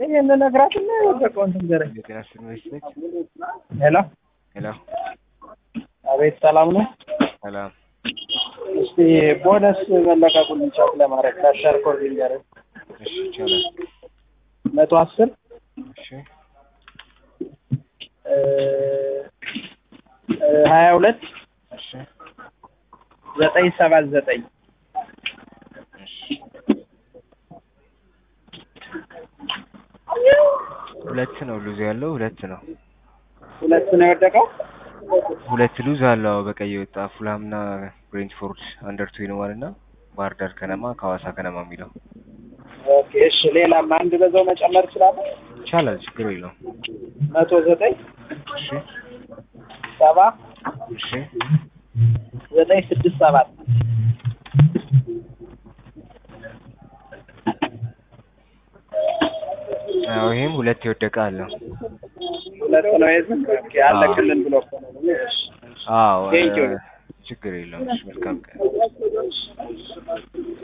ይህን ነግራትና የወደቀውን ትንገረኝ። የጤና ዩኒቨርሲቲ ሄሎ ሄሎ፣ አቤት፣ ሰላም ነው? ሰላም። እስቲ ቦነስ መለቀቁን ቻክ ለማድረግ ካሻር ኮድ ንገረኝ። እሺ፣ ይቻላል። መቶ አስር እሺ፣ ሀያ ሁለት እሺ፣ ዘጠኝ ሰባት ዘጠኝ እሺ። ሁለት ነው ሉዝ ያለው ሁለት ነው ሁለት ነው የወደቀው። ሁለት ሉዝ አለው በቀይ የወጣ ፉልሃምና ብሬንትፎርድ አንደር ቱ ይኖዋል እና ባህር ዳር ከነማ ከሐዋሳ ከነማ የሚለው ኦኬ፣ እሺ። ሌላም አንድ በዛው መጨመር እችላለሁ። ይቻላል፣ ችግር የለውም። መቶ ዘጠኝ እሺ፣ ሰባ እሺ፣ ዘጠኝ ስድስት ሰባት አዎ ይሄም ሁለት የወደቀ አለው። ሁለት ነው የዝም ኦኬ፣ አለቅልን ብሎ እኮ ነው። እሺ፣ አዎ ቴንኪው። ችግር የለውም። እሺ፣ መልካም ቀን